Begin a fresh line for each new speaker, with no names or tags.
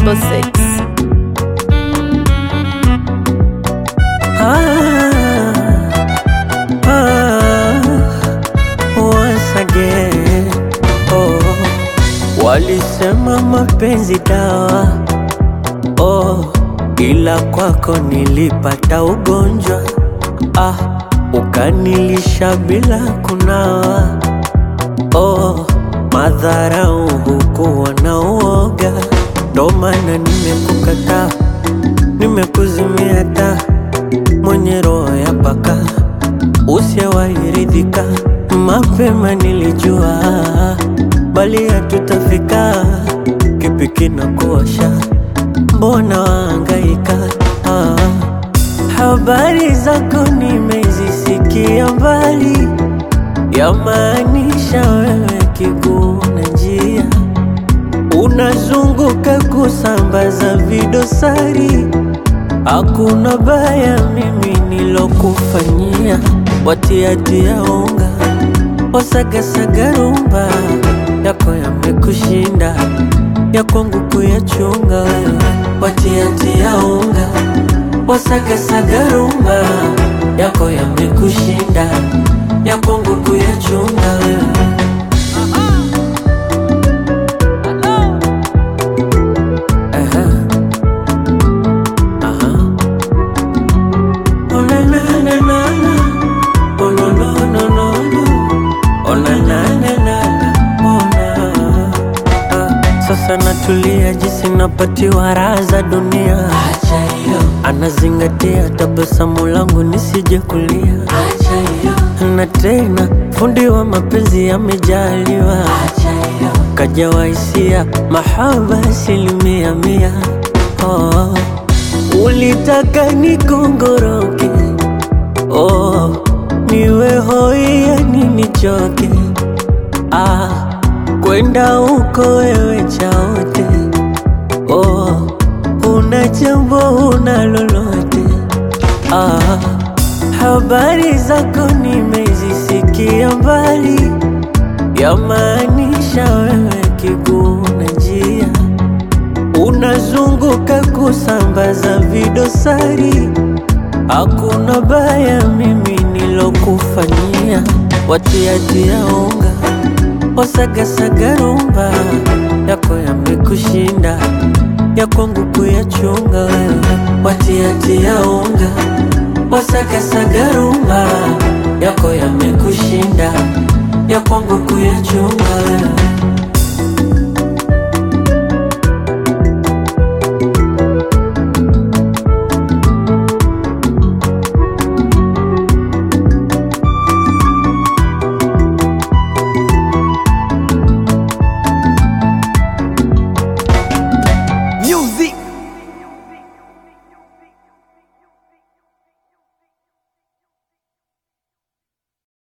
Double six.
Ah, ah, once again. Oh, walisema mapenzi dawa oh, ila kwako nilipata ugonjwa ah, ukanilisha bila kunawa oh, madharau hukuwa na uoga, ndo maana nimekukataa, nimekuzimia taa mwenye roho ya paka usiyewairidhika. Mapema nilijua bali hatutafika, kipi kinakuosha? Mbona waangaika? Ah, habari zako nimezisikia mbali, yamaanisha wewe kiguu na njia, unazunguka kusambaza vidosari Hakuna baya mimi nilokufanyia, watiatia unga wasagasaga rumba yako yamekushinda, ya kwangu kuyachunga wewe, watiatia unga wasagasaga rumba yako yamekushinda, ya kwangu kuyachunga wewe. Aha. Aha. Oh na na na na na. Oh no no no no no. Oh na na na na na. Oh na. Ah, Sasa natulia jinsi napatiwa raha za dunia.
Acha hiyo,
Anazingatia tabasamu langu nisije kulia,
acha hiyo,
na tena fundi wa mapenzi amejaliwa,
acha hiyo,
kajawa hisia mahaba asilimia mia. Oh, ulitaka nikongoroke, oh, niwe hoi yani nichoke, ah, kwenda huko wewe chaote, oh, una jambo una lolote, ah, habari zako nimezisikia mbali, yamaanisha wewe kiguu na njia unazunguka kusambaza vidosari. Hakuna baya mimi nilokufanyia, watiatia unga wasagasaga rumba yako yamekushinda, ya kwangu kuyachunga wewe, watiatia unga wasagasaga rumba yako yamekushinda, ya kwangu kuyachunga wewe.